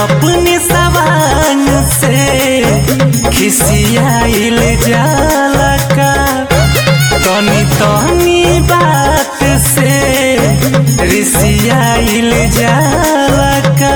अपने सवांग से खिसियाइल जाला का तनी तनी बात से रिसियाइल जाला का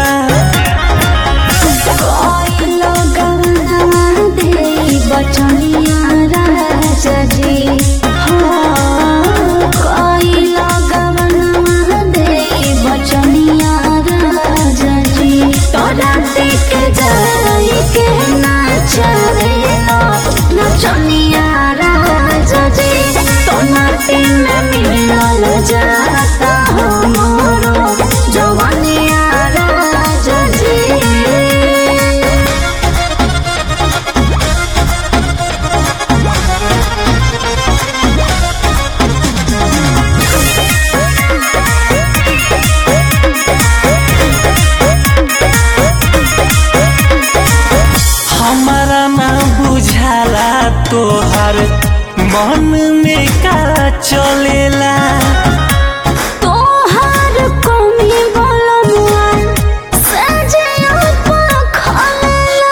कोई लोगवा दे बचनिया राजा जी हो कोई लोगवा दे बचनिया राजा जी तोरा देख जाई के नाचरे लो नचनिया राजा जी तो नाटे में मिलल जाता हो मोरो जवानिया राजा जी हमारा ना बुझाला तोहर मन में का चलेला तोहार कमी बलमुआ सजिया पखलेला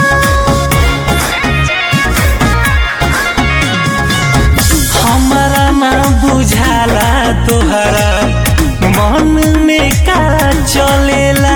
हमारा ना बुझाला तोहरा मन में का चलेला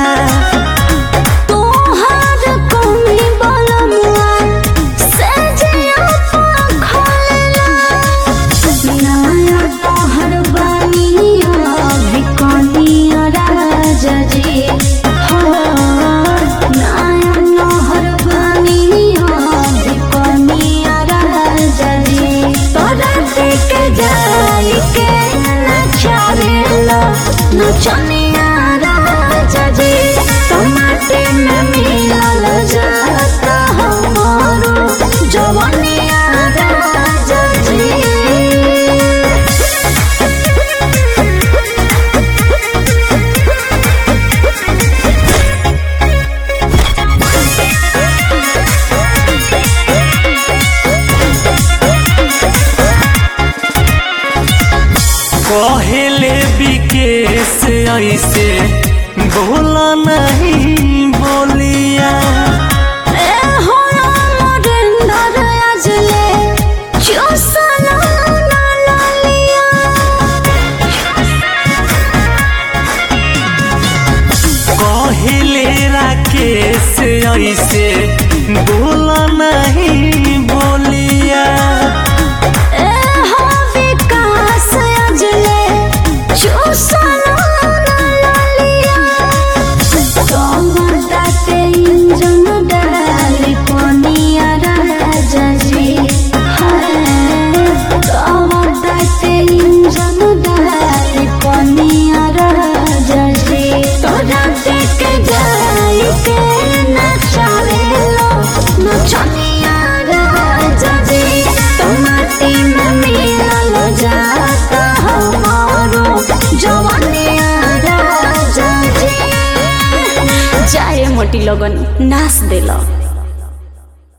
तोहार कमी बलमुआ सजिया पखलेला नया तोहर बानिया बिकनिया राजा जी हो नया तोहर बानिया बिकनिया राजा जी तोरा देख जाई के नचारेला नचनिया राजा जी टमाटे में मिलल जाता हमारो जवनिया राजा जी कहले विकेश ऐसे बोला नहीं बोलिया ए हो अमरिंदर अजले चुसना ना लालिया कहले राकेश ऐसे बोला नहीं बोलिया ए हो विकास अजले चुसना ना लालिया तोमदाते इंजन डाली पनिया राजा जी हाय तोमदाते इंजन डाली पनिया राजा जी तोरा देख जाई के नचावे लो नचनिया राजा जी टमाटी में मिलल जाता हमारो जवानिया राजा जी जाए मोटी लगन नाच देला